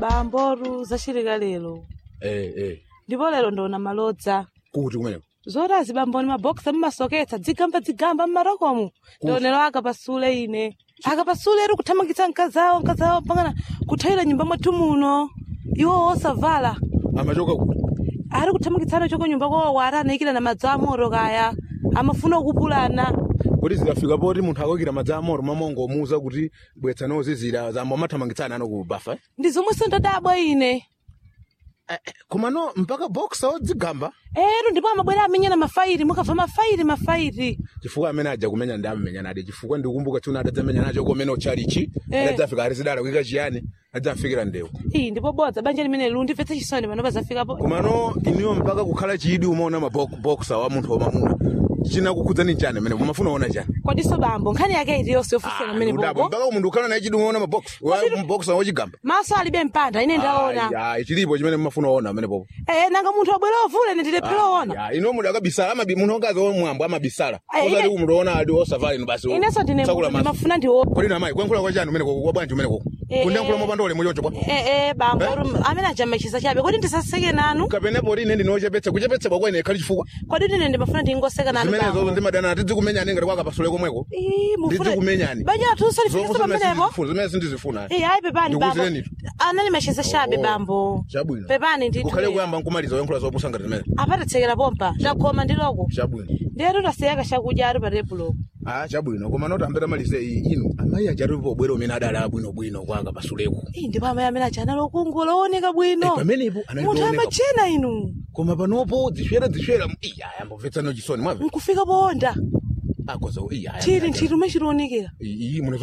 bamboru zachilika lero eh eh ndipo lero ndona malodza kuti kumeneko zoti azibamboni mabokisi mmasoketsa dzigamba dzigamba mmarokomu ndionero akapasule ine akapasule eri kuthamangitsa mkazawo mkazawo pangana kuthayira nyumba mwathu muno iwo osavala amachoka kuti ari kuthamangitsana choko nyumba kwawo ari anayikira na madzi amoro kaya amafuna kupulana kuti zikafika poti munthu akoyikira madzi amoro mamongomuza kuti bwetsa nozizira zambo amathamangitsana ano ku bafa eh? ndi zomwe sindadabwa ine Eh, eh, koma no mpaka boksa odzigamba ero ndipo amabwera amenyana mafairi mukabva mafairi mafairi chifukwa amene aja kumenya ndi amenya nade chifukwa ndikukumbuka tsiuna adadzamenya nacho komene ochalichi Eh. adadzafika ari zidala kuika chiyani adzafikira ndewu iyi ndipo bodza banja limene lu ndimvetse chisoni pano pazafikapo komano iniwo mpaka kukhala chidi umaona maboksa wa munthu wamamuna chinakukhudzani chani amene mumafuna ona chani kwadiso bambo nkhani yake iti yonse yofunsana amene ndudabo bobo mpaka munthu ukhala naye chidi umaona maboksa wochigamba maso alibe mpanda ine ndaona Ai, ai, chilipo chimene mumafuna ona amene popo Eh, nanga munthu wabwera ovula ine ndilephera ona Ya, ino muda akabisala amabi munthu ongazi omwambo amabisala Ai, osati ine- kumutoona adi osafali ino basi inenso ndine tsakula maso ndimafuna ndiwo kodi na mayi kuyankhula kwa chani umeneko kwa bwanji umeneko Eh, kundiyankhula eh. mopanda ulemu choncho bwa Eh, eh, bambo amene ajamachisa chabe kodi ndisaseke nanu kapenepo oti ine ndinochepetsa kuchepetsedwa kwa ine ikhali chifukwa kodi ine ndimafuna ndingoseka nanu zimenezo bambo ndimadana tidzikumenyani ngati kwakapasule komweko Ii, mufuna- ndidzikumenyani banja athu usalifikisa pamenepo zimene sindizifuna Eh, ayi pepani bambo Ndikuzireni. anali machisa chabe Oh, bambo chabwino pepani ndithu kukhale kuyamba nkumaliza oyankhula zopusanga zimene apatitsekera pompa takhoma ndiloko chabwino ndero tasiyaka chakudya ari pa tebulo ah chabwino koma noti ambeta malize iyi inu amayi ajati pobwera umene adali abwinobwino kwaka pasuleko Ii, ndipo amayi amene aja anali okungola ooneka bwino Eh, pamenepo anali munthu kuoneka. amachena inu koma panopo ziswera ziswera iya yambomvetsano chisoni mwamve nkufika powonda akoza iya chili nthiti umwe chilionekera iyi muno